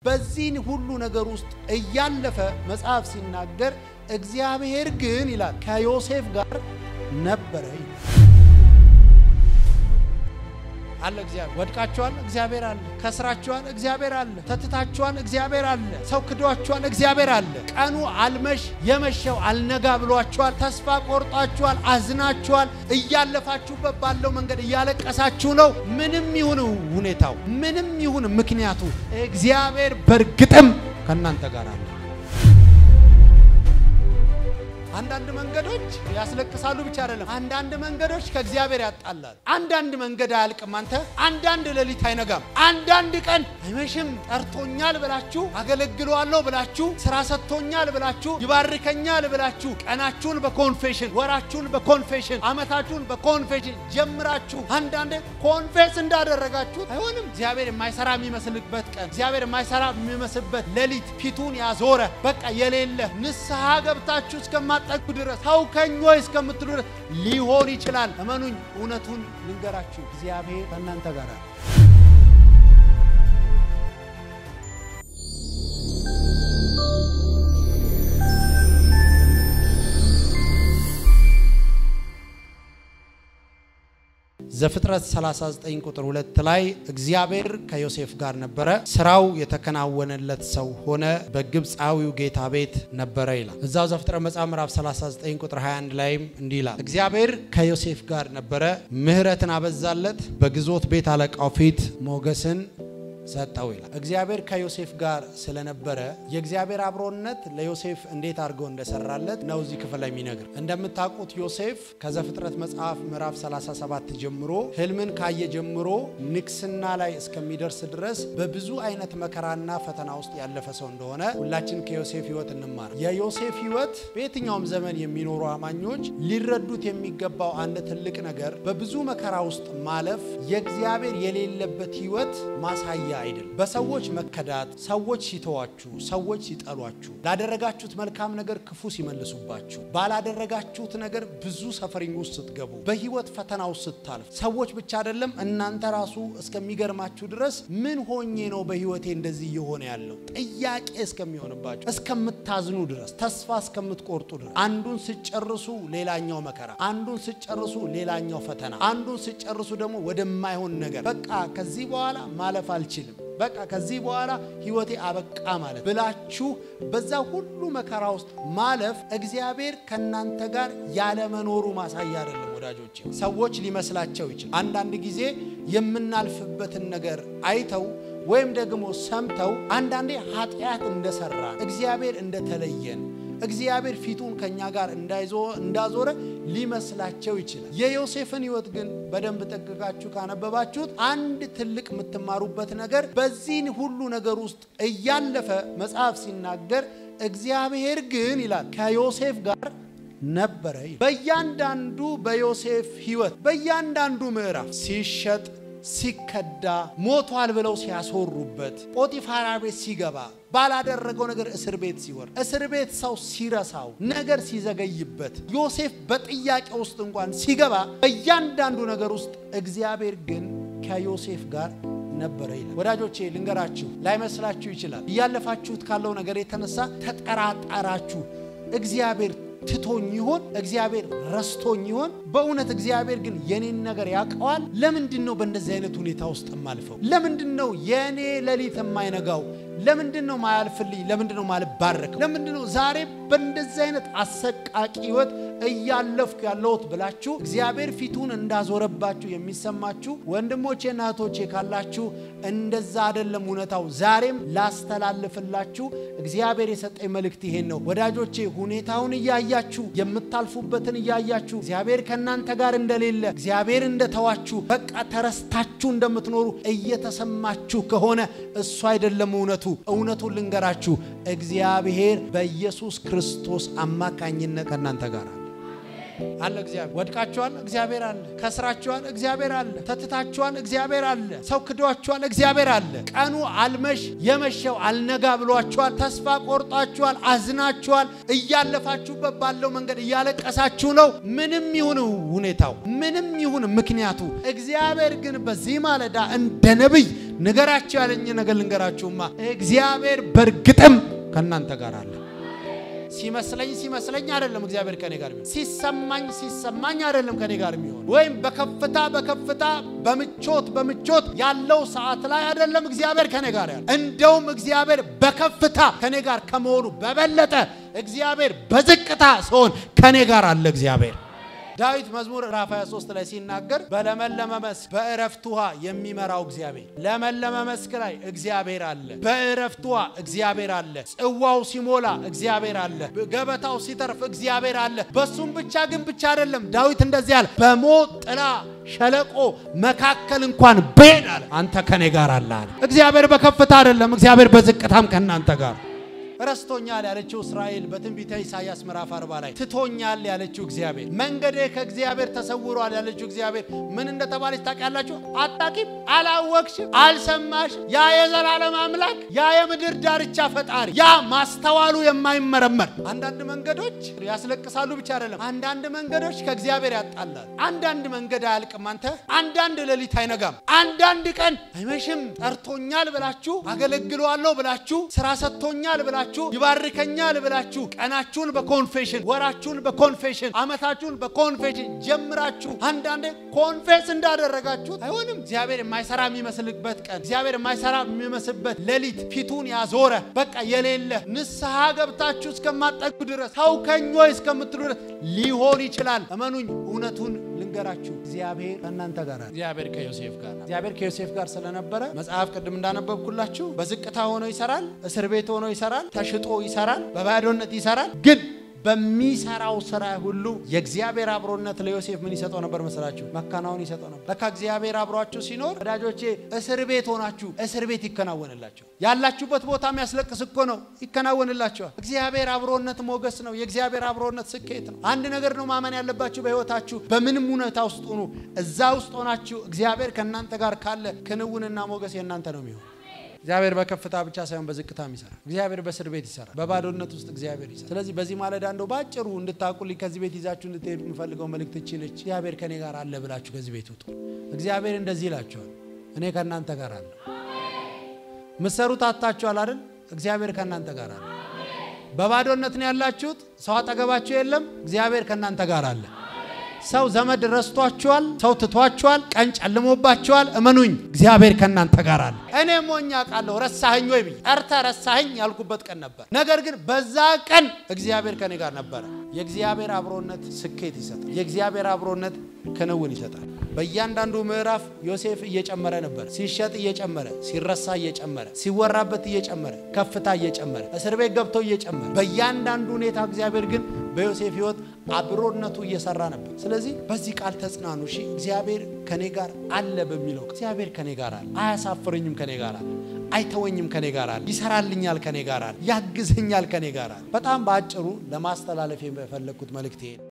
በዚህን ሁሉ ነገር ውስጥ እያለፈ መጽሐፍ ሲናገር እግዚአብሔር ግን ይላል ከዮሴፍ ጋር ነበረ ይላል። አለ እግዚአብሔር። ወድቃችኋል፣ እግዚአብሔር አለ። ከስራችኋል፣ እግዚአብሔር አለ። ተትታችኋል፣ እግዚአብሔር አለ። ሰው ክዷችኋል፣ እግዚአብሔር አለ። ቀኑ አልመሽ የመሸው አልነጋ ብሏችኋል። ተስፋ ቆርጣችኋል፣ አዝናችኋል። እያለፋችሁበት ባለው መንገድ እያለቀሳችሁ ነው። ምንም ይሁን ሁኔታው፣ ምንም ይሁን ምክንያቱ እግዚአብሔር በእርግጥም ከእናንተ ጋር አለ። አንዳንድ መንገዶች ያስለቅሳሉ ብቻ አይደለም። አንዳንድ መንገዶች ከእግዚአብሔር ያጣላል። አንዳንድ መንገድ አያልቅም። አንተ አንዳንድ ሌሊት አይነጋም። አንዳንድ ቀን አይመሽም። ጠርቶኛል ብላችሁ አገለግለዋለሁ ብላችሁ ስራ ሰጥቶኛል ብላችሁ ይባርከኛል ብላችሁ ቀናችሁን በኮንፌሽን ወራችሁን በኮንፌሽን ዓመታችሁን በኮንፌሽን ጀምራችሁ አንዳንዴ ኮንፌስ እንዳደረጋችሁ አይሆንም። እግዚአብሔር የማይሰራ የሚመስልበት ቀን፣ እግዚአብሔር የማይሰራ የሚመስልበት ሌሊት ፊቱን ያዞረ በቃ የሌለ ንስሐ ገብታችሁ እስከማ ጠጉ ድረስ ታውከኝ ወይ እስከምትሉ ድረስ ሊሆን ይችላል። እመኑኝ፣ እውነቱን ልንገራችሁ፣ እግዚአብሔር ከእናንተ ጋር ነው። ዘፍጥረት 39 ቁጥር 2 ላይ እግዚአብሔር ከዮሴፍ ጋር ነበረ፣ ስራው የተከናወነለት ሰው ሆነ፣ በግብፃዊው ጌታ ቤት ነበረ ይላል። እዛው ዘፍጥረት መጽሐፍ ምዕራፍ 39 ቁጥር 21 ላይም እንዲህ ይላል፣ እግዚአብሔር ከዮሴፍ ጋር ነበረ፣ ምሕረትን አበዛለት፣ በግዞት ቤት አለቃው ፊት ሞገስን ሰጠው ይላል። እግዚአብሔር ከዮሴፍ ጋር ስለነበረ የእግዚአብሔር አብሮነት ለዮሴፍ እንዴት አድርገው እንደሰራለት ነው እዚህ ክፍል ላይ የሚነግር። እንደምታውቁት ዮሴፍ ከዘፍጥረት መጽሐፍ ምዕራፍ 37 ጀምሮ ህልምን ካየ ጀምሮ ንግስና ላይ እስከሚደርስ ድረስ በብዙ አይነት መከራና ፈተና ውስጥ ያለፈ ሰው እንደሆነ ሁላችን ከዮሴፍ ህይወት እንማር። የዮሴፍ ህይወት በየትኛውም ዘመን የሚኖሩ አማኞች ሊረዱት የሚገባው አንድ ትልቅ ነገር በብዙ መከራ ውስጥ ማለፍ የእግዚአብሔር የሌለበት ህይወት ማሳያ አይደለም። በሰዎች መከዳት፣ ሰዎች ሲተዋችሁ፣ ሰዎች ሲጠሏችሁ፣ ላደረጋችሁት መልካም ነገር ክፉ ሲመልሱባችሁ፣ ባላደረጋችሁት ነገር ብዙ ሰፈሪኝ ውስጥ ስትገቡ፣ በህይወት ፈተና ውስጥ ስታልፍ፣ ሰዎች ብቻ አይደለም እናንተ ራሱ እስከሚገርማችሁ ድረስ ምን ሆኜ ነው በህይወቴ እንደዚህ እየሆነ ያለው ጥያቄ እስከሚሆንባችሁ፣ እስከምታዝኑ ድረስ፣ ተስፋ እስከምትቆርጡ ድረስ አንዱን ስጨርሱ ሌላኛው መከራ፣ አንዱን ስጨርሱ ሌላኛው ፈተና፣ አንዱን ስጨርሱ ደግሞ ወደማይሆን ነገር በቃ ከዚህ በኋላ ማለፍ አልችልም በቃ ከዚህ በኋላ ህይወቴ አበቃ ማለት ብላችሁ በዛ ሁሉ መከራ ውስጥ ማለፍ እግዚአብሔር ከእናንተ ጋር ያለመኖሩ ማሳያ አይደለም ወዳጆች። ሰዎች ሊመስላቸው ይችላል። አንዳንድ ጊዜ የምናልፍበትን ነገር አይተው ወይም ደግሞ ሰምተው አንዳንዴ ኃጢአት እንደሰራ እግዚአብሔር እንደተለየን እግዚአብሔር ፊቱን ከኛ ጋር እንዳዞረ ሊመስላቸው ይችላል። የዮሴፍን ህይወት ግን በደንብ ጠቅቃችሁ ካነበባችሁት አንድ ትልቅ የምትማሩበት ነገር በዚህን ሁሉ ነገር ውስጥ እያለፈ መጽሐፍ ሲናገር እግዚአብሔር ግን ይላል ከዮሴፍ ጋር ነበረ። በእያንዳንዱ በዮሴፍ ህይወት በእያንዳንዱ ምዕራፍ ሲሸጥ ሲከዳ ሞቷል ብለው ሲያስወሩበት ጶጢፋራ ቤት ሲገባ ባላደረገው ነገር እስር ቤት ሲወር እስር ቤት ሰው ሲረሳው ነገር ሲዘገይበት ዮሴፍ በጥያቄ ውስጥ እንኳን ሲገባ በእያንዳንዱ ነገር ውስጥ እግዚአብሔር ግን ከዮሴፍ ጋር ነበረ ይላል። ወዳጆቼ ልንገራችሁ፣ ላይመስላችሁ ይችላል። እያለፋችሁት ካለው ነገር የተነሳ ተጠራጠራችሁ። እግዚአብሔር ትቶኝ ይሆን? እግዚአብሔር ረስቶኝ ይሆን? በእውነት እግዚአብሔር ግን የኔን ነገር ያውቀዋል። ለምንድን ነው በእንደዚህ አይነት ሁኔታ ውስጥ የማልፈው? ለምንድን ነው የእኔ ሌሊት የማይነጋው? ለምንድን ነው ማያልፍልኝ? ለምንድን ነው ማልባረከው? ለምንድን ነው ዛሬ በእንደዚህ አይነት አሰቃቂ ህይወት እያለፍኩ ያለሁት ብላችሁ እግዚአብሔር ፊቱን እንዳዞረባችሁ የሚሰማችሁ ወንድሞቼና እህቶቼ ካላችሁ እንደዛ አይደለም እውነታው። ዛሬም ላስተላልፍላችሁ እግዚአብሔር የሰጠኝ መልእክት ይሄን ነው። ወዳጆቼ ሁኔታውን እያያችሁ የምታልፉበትን እያያችሁ እግዚአብሔር ከእናንተ ጋር እንደሌለ እግዚአብሔር እንደተዋችሁ በቃ ተረስታችሁ እንደምትኖሩ እየተሰማችሁ ከሆነ እሱ አይደለም እውነቱ። እውነቱን ልንገራችሁ፣ እግዚአብሔር በኢየሱስ ክርስቶስ አማካኝነት ከእናንተ ጋር አለ። እግዚአብሔር ወድቃችኋል፣ እግዚአብሔር አለ። ከስራችኋል፣ እግዚአብሔር አለ። ተትታችኋል፣ እግዚአብሔር አለ። ሰው ክዷችኋል፣ እግዚአብሔር አለ። ቀኑ አልመሽ የመሸው አልነጋ ብሏችኋል። ተስፋ ቆርጣችኋል፣ አዝናችኋል። እያለፋችሁበት ባለው መንገድ እያለቀሳችሁ ነው። ምንም ይሁን ሁኔታው፣ ምንም ይሁን ምክንያቱ፣ እግዚአብሔር ግን በዚህ ማለዳ እንደ ነቢይ ንገራቸው ያለኝ ነገር ልንገራችሁማ፣ እግዚአብሔር በእርግጥም ከእናንተ ጋር አለ። ሲመስለኝ ሲመስለኝ አይደለም እግዚአብሔር ከኔ ጋር የሚሆን፣ ሲሰማኝ ሲሰማኝ አይደለም ከኔ ጋር የሚሆን፣ ወይም በከፍታ በከፍታ በምቾት በምቾት ያለው ሰዓት ላይ አይደለም እግዚአብሔር ከኔ ጋር ያለ። እንደውም እግዚአብሔር በከፍታ ከኔ ጋር ከመሆኑ በበለጠ እግዚአብሔር በዝቅታ ሲሆን ከኔ ጋር አለ እግዚአብሔር። ዳዊት መዝሙር ራፍ 23 ላይ ሲናገር በለመለመ መስክ በእረፍት ውሃ የሚመራው እግዚአብሔር፣ ለመለመ መስክ ላይ እግዚአብሔር አለ። በእረፍት ውሃ እግዚአብሔር አለ። ጽዋው ሲሞላ እግዚአብሔር አለ። ገበታው ሲተርፍ እግዚአብሔር አለ። በሱም ብቻ ግን ብቻ አይደለም። ዳዊት እንደዚህ አለ፣ በሞት ጥላ ሸለቆ መካከል እንኳን ብሄድ አለ አንተ ከኔ ጋር አለ አለ። እግዚአብሔር በከፍታ አይደለም፣ እግዚአብሔር በዝቅታም ከእናንተ ጋር ረስቶኛል ያለችው እስራኤል በትንቢተ ኢሳያስ ምዕራፍ 40 ላይ ትቶኛል ያለችው እግዚአብሔር መንገዴ ከእግዚአብሔር ተሰውሯል ያለችው እግዚአብሔር ምን እንደተባለች ታውቃላችሁ? አጣቂም አላወቅሽም፣ አልሰማሽም። ያ የዘላለም አምላክ ያ የምድር ዳርቻ ፈጣሪ ያ ማስተዋሉ የማይመረመር አንዳንድ መንገዶች ያስለቅሳሉ ብቻ አይደለም፣ አንዳንድ መንገዶች ከእግዚአብሔር ያጣላል። አንዳንድ መንገድ አያልቅም። አንተ አንዳንድ ሌሊት አይነጋም። አንዳንድ ቀን አይመሽም። ጠርቶኛል ብላችሁ አገለግለዋለሁ ብላችሁ ስራ ሰጥቶኛል ብላችሁ ይባርከኛል ብላችሁ ቀናችሁን በኮንፌሽን ወራችሁን በኮንፌሽን ዓመታችሁን በኮንፌሽን ጀምራችሁ አንዳንዴ ኮንፌስ እንዳደረጋችሁት አይሆንም። እግዚአብሔር የማይሰራ የሚመስልበት ቀን፣ እግዚአብሔር የማይሰራ የሚመስልበት ሌሊት ፊቱን ያዞረ በቃ የሌለ ንስሐ ገብታችሁ እስከማጠጉ ድረስ ታውከኝ ወይ እስከምትሉ ድረስ ሊሆን ይችላል። እመኑኝ፣ እውነቱን ልንገራችሁ፣ እግዚአብሔር ከእናንተ ጋር አለ። እግዚአብሔር ከዮሴፍ ጋር እግዚአብሔር ከዮሴፍ ጋር ስለነበረ መጽሐፍ ቅድም እንዳነበብኩላችሁ በዝቅታ ሆኖ ይሰራል፣ እስር ቤት ሆኖ ይሰራል፣ ተሽጦ ይሰራል፣ በባዶነት ይሰራል። ግን በሚሰራው ስራ ሁሉ የእግዚአብሔር አብሮነት ለዮሴፍ ምን ይሰጠው ነበር መሰላችሁ? መካናወን ይሰጠው ነበር። ለካ እግዚአብሔር አብሯችሁ ሲኖር ወዳጆቼ፣ እስር ቤት ሆናችሁ እስር ቤት ይከናወንላቸው። ያላችሁበት ቦታ የሚያስለቅስ እኮ ነው፣ ይከናወንላቸዋል። እግዚአብሔር አብሮነት ሞገስ ነው። የእግዚአብሔር አብሮነት ስኬት ነው። አንድ ነገር ነው ማመን ያለባችሁ በሕይወታችሁ በምንም ሁኔታ ውስጥ ሆኑ፣ እዛ ውስጥ ሆናችሁ እግዚአብሔር ከእናንተ ጋር ካለ ክንውንና ሞገስ የእናንተ ነው የሚሆን እግዚአብሔር በከፍታ ብቻ ሳይሆን በዝቅታም ይሰራል። እግዚአብሔር በእስር ቤት ይሰራል። በባዶነት ውስጥ እግዚአብሔር ይሰራል። ስለዚህ በዚህ ማለዳ እንደው ባጭሩ እንድታቁልኝ ከዚህ ቤት ይዛችሁ እንድትሄዱ የምፈልገው መልእክት እቺ ነች። እግዚአብሔር ከኔ ጋር አለ ብላችሁ ከዚህ ቤት ውጡ። እግዚአብሔር እንደዚህ ይላችኋል፣ እኔ ከእናንተ ጋር አለ። ምሰሩት አታችኋል አይደል? እግዚአብሔር ከእናንተ ጋር አለ። በባዶነት ነው ያላችሁት፣ ሰው አጠገባችሁ የለም። እግዚአብሔር ከእናንተ ጋር አለ። ሰው ዘመድ ረስቷችኋል። ሰው ትቷችኋል። ቀን ጨልሞባችኋል። እመኑኝ እግዚአብሔር ከእናንተ ጋር አለ። እኔ ሞኛ ቃለሁ ረሳኸኝ ወይ ብዬ ጠርተ ረሳኸኝ ያልኩበት ቀን ነበር። ነገር ግን በዛ ቀን እግዚአብሔር ከኔ ጋር ነበረ። የእግዚአብሔር አብሮነት ስኬት ይሰጣል። የእግዚአብሔር አብሮነት ክንውን ይሰጣል። በእያንዳንዱ ምዕራፍ ዮሴፍ እየጨመረ ነበር። ሲሸጥ እየጨመረ፣ ሲረሳ እየጨመረ፣ ሲወራበት እየጨመረ፣ ከፍታ እየጨመረ፣ እስር ቤት ገብቶ እየጨመረ፣ በእያንዳንዱ ሁኔታ እግዚአብሔር ግን በዮሴፍ ሕይወት አብሮነቱ እየሰራ ነበር። ስለዚህ በዚህ ቃል ተጽናኑ። እሺ እግዚአብሔር ከኔ ጋር አለ በሚለው እግዚአብሔር ከኔ ጋር አለ። አያሳፍረኝም፣ ከኔ ጋር አለ። አይተወኝም፣ ከኔ ጋር አለ። ይሰራልኛል፣ ከኔ ጋር አለ። ያግዘኛል፣ ከኔ ጋር አለ። በጣም በአጭሩ ለማስተላለፍ የፈለግኩት መልእክት ይሄ